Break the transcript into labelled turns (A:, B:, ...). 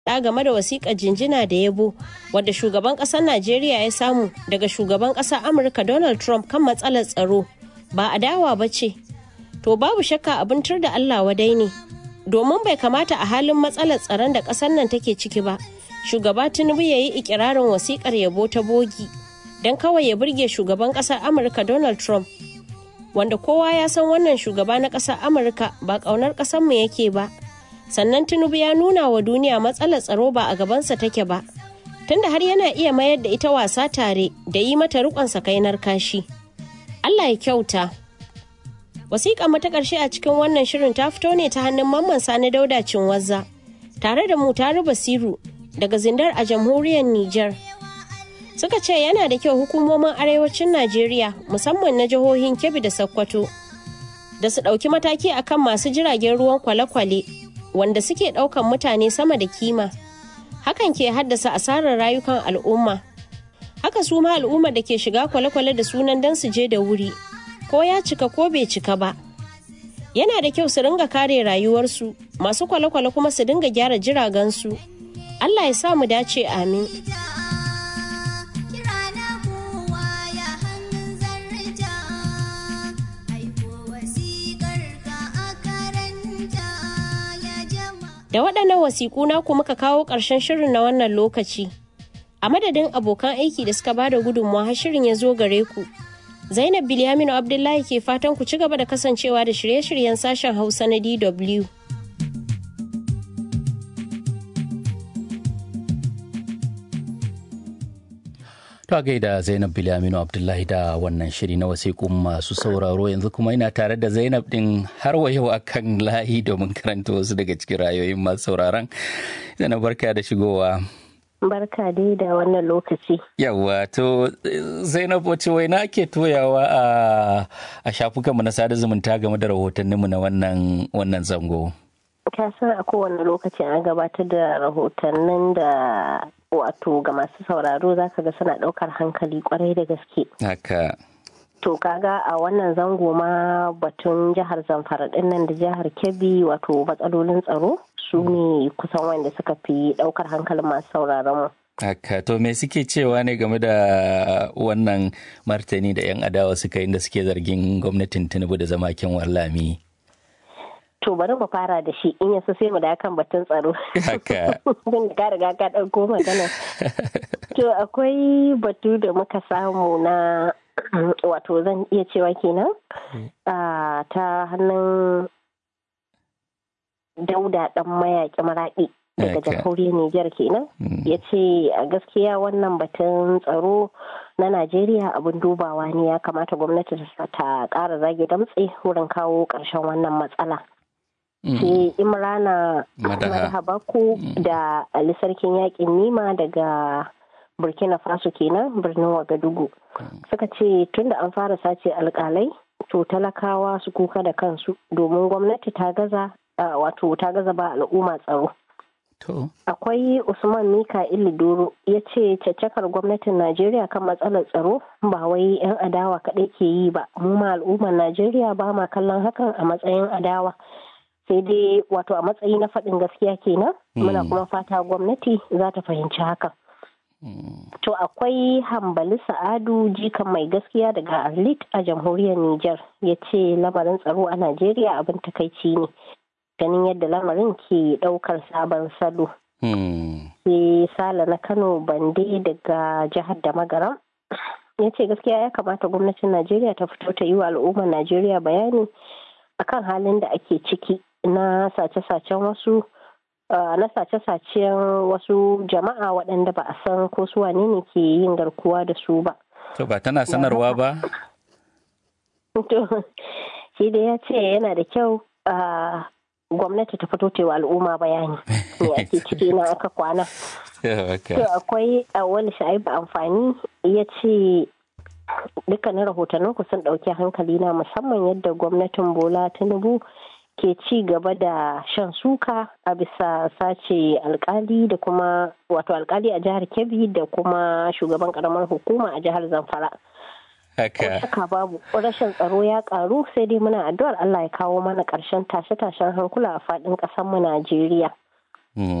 A: faɗa game da wasiƙar jinjina da yabo wadda shugaban ƙasar Najeriya ya samu daga shugaban ƙasar Amurka Donald Trump kan matsalar tsaro ba adawa ba ce. To babu shakka abin tur da Allah wadai ne. Domin bai kamata a halin matsalar tsaron da ƙasar nan take ciki ba, shugaba Tinubu ya yi ikirarin wasiƙar yabo ta bogi don kawai ya burge shugaban ƙasar Amurka Donald Trump. Wanda kowa ya san wannan shugaba na ƙasar Amurka ba ƙaunar ƙasarmu yake ba. sannan tinubu ya nuna wa duniya matsalar tsaro ba a gabansa take ba tunda har yana iya mayar da ita wasa tare da yi mata rikon sakainar kashi allah ya kyauta wasiƙa mata ƙarshe a cikin wannan shirin ta fito ne ta hannun mamman sani dauda cinwazza tare da mu taru basiru daga zindar a jamhuriyar niger suka ce yana da kyau hukumomin arewacin najeriya musamman na jihohin kebbi da sokoto da su ɗauki mataki akan masu jiragen ruwan kwale-kwale wanda suke ɗaukan mutane sama da kima hakan ke haddasa asarar rayukan al'umma haka su ma al'umma da ke shiga kwale-kwale da sunan don su je da wuri ko ya cika ko bai cika ba yana da kyau su ringa kare rayuwarsu masu kwale-kwale kuma su dinga gyara jiragensu allah ya sa mu dace amin Da waɗannan wasiƙu naku muka kawo ƙarshen shirin na wannan lokaci. A madadin abokan aiki da suka bada gudunmawa har shirin ya zo gare ku. Zainab Bilyaminu Abdullahi ke fatan ku ci gaba da kasancewa da shirye-shiryen sashen Hausa na DW.
B: To gaida Zainab Bilyaminu Abdullahi da wannan shiri na wasiƙun masu sauraro yanzu kuma ina tare da Zainab din har wa yau akan layi domin karanta wasu daga cikin rayoyin masu sauraron. Zainab barka da shigowa.
A: Barka dai da wannan lokaci.
B: Yawwa to Zainab wace waina ke toyawa a a shafukanmu na sada zumunta game da rahotanninmu na wannan wannan zango.
A: Ka san a kowane lokaci an gabatar da rahotannin da wato ga masu sauraro za ka ga suna ɗaukar hankali kwarai da gaske.
B: Haka.
A: To kaga a wannan zango ma batun jihar Zamfara ɗin nan da jihar Kebbi wato matsalolin tsaro su ne kusan wanda suka fi ɗaukar hankalin masu sauraron mu.
B: Haka to me suke cewa ne game da wannan martani da 'yan adawa suka yi da suke zargin gwamnatin Tinubu da zama kin wallami.
A: To bari mu fara da shi in yasu sai mu da kan batun tsaro.
B: Haka.
A: Don ka riga ka ɗauko magana. To akwai batu da muka samu na wato zan iya cewa kenan ta hannun dauda ɗan mayaƙi maraɗi daga jamhuriyar Nijar kenan. Ya ce a gaskiya wannan batun tsaro na Najeriya abin dubawa ne ya kamata gwamnati ta ƙara zage damtse wurin kawo ƙarshen wannan matsala. sai imrana marhabaku da ali sarkin yakin nima daga burkina faso kenan birnin wagadugu suka ce tunda an fara sace alkalai to talakawa su kuka da kansu domin gwamnati ta gaza wato ta gaza ba al'umma tsaro akwai usman mika'il doro ya ce caccakar gwamnatin najeriya kan matsalar tsaro ba wai 'yan adawa kaɗai ke yi ba mu ma al'ummar najeriya ba ma kallon hakan a matsayin adawa sai dai wato a matsayi na faɗin gaskiya kenan muna kuma fata gwamnati za ta fahimci hakan to akwai hambali sa'adu jikan mai gaskiya daga arlit a jamhuriyar niger ya ce lamarin tsaro a najeriya abin takaici ne ganin yadda lamarin ke ɗaukar sabon salo sai sala na kano bande daga jihar da magaram ya ce gaskiya ya kamata gwamnatin najeriya ta fito ta yi wa al'ummar najeriya bayani akan halin da ake ciki na sace-sacen wasu na sace-sacen wasu jama'a waɗanda ba a san ko su wane ne ke yin garkuwa da su ba.
B: To ba tana sanarwa ba?
A: To, shi da ya ce yana da kyau gwamnati ta fito ta wa al'umma bayani me ake ciki na aka kwana. To akwai wani sha'ibu amfani ya ce dukkanin rahotannin ku sun ɗauki hankali na musamman yadda gwamnatin bola tinubu ke ci gaba da shan suka a bisa sace alkali da kuma wato alkali a jihar kebbi da kuma shugaban karamar hukuma a jihar zamfara haka babu rashin tsaro ya karu sai dai muna addu'ar allah ya kawo mana karshen tashe-tashen hankula a faɗin ƙasar mu najeriya